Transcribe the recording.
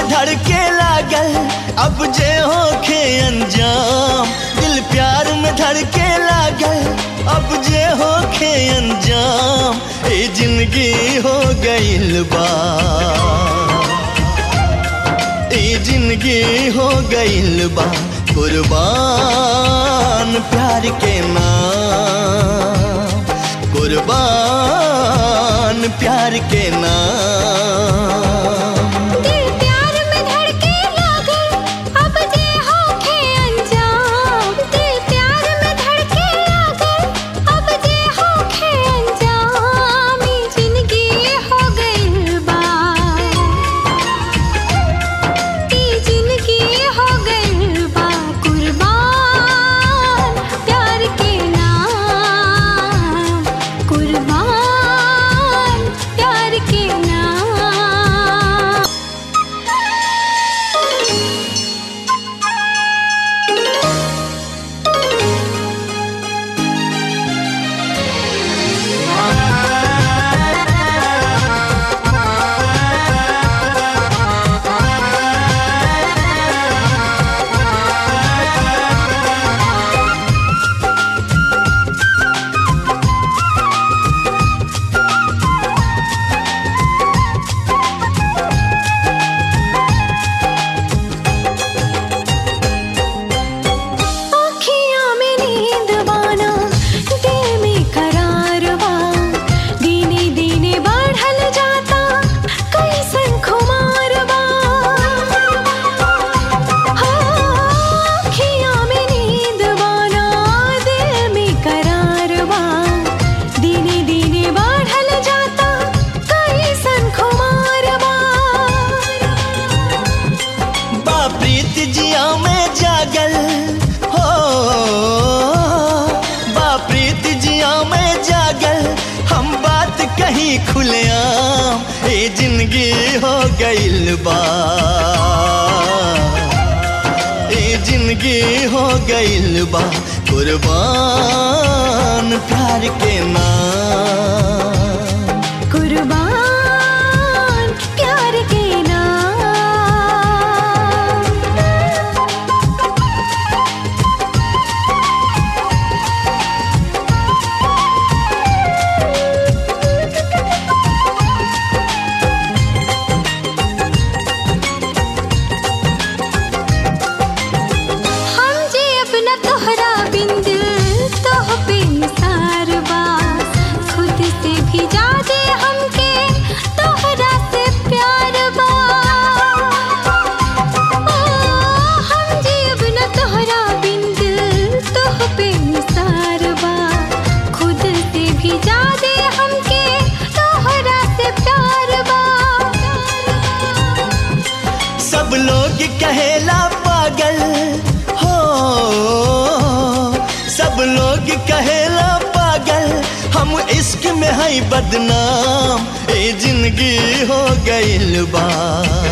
धड़के लागल अब जे होखे अंजाम दिल प्यार में धड़के लागल अब जे होखे अंजाम ए जिंदगी हो गइल बा ए जिंदगी हो गइल बा कुर्बान प्यार के नाम कुर्बान प्यार के नाम दिल प्यार में धड़के लागल अब जे होखे अंजाम दिल प्यार में धड़के लागल अब जे होखे अंजाम ई जिंदगी हो गइल बा ई जिंदगी हो गइल बा कुर्बान प्यार के नाम कुर्बान प्यार के नाम आँखियाँ में नींद बाना दिल में करार बा दीने दीने बढ़ल जाता कैसन खुमार बा आँखियाँ में नींद बाना दिल में करार बा दीने दीने बढ़ल जाता कैसन खुमार बा बा प्रीत जिया में जागल हो बा प्रीत जिया में जागल हम बात कहीं खुलेआम ए जिंदगी हो गइल बा ए जिंदगी हो गइल बा कुर्बान प्यार के नाम कुर्बान प्यार के नाम हम जे अपना तोहरा बिन दिल तोह पे निसार बा खुद से भी ज्यादा हमके तोहरा से प्यार बा ओ, हम जे अपना तोहरा बिन दिल तोह पे निसार बा खुद से भी ज्यादा हमके तोहरा से प्यार बा सब लोग कहेला पागल हो सब लोग कहेला पागल हम इश्क में है बदनाम ए जिंदगी हो गइल बा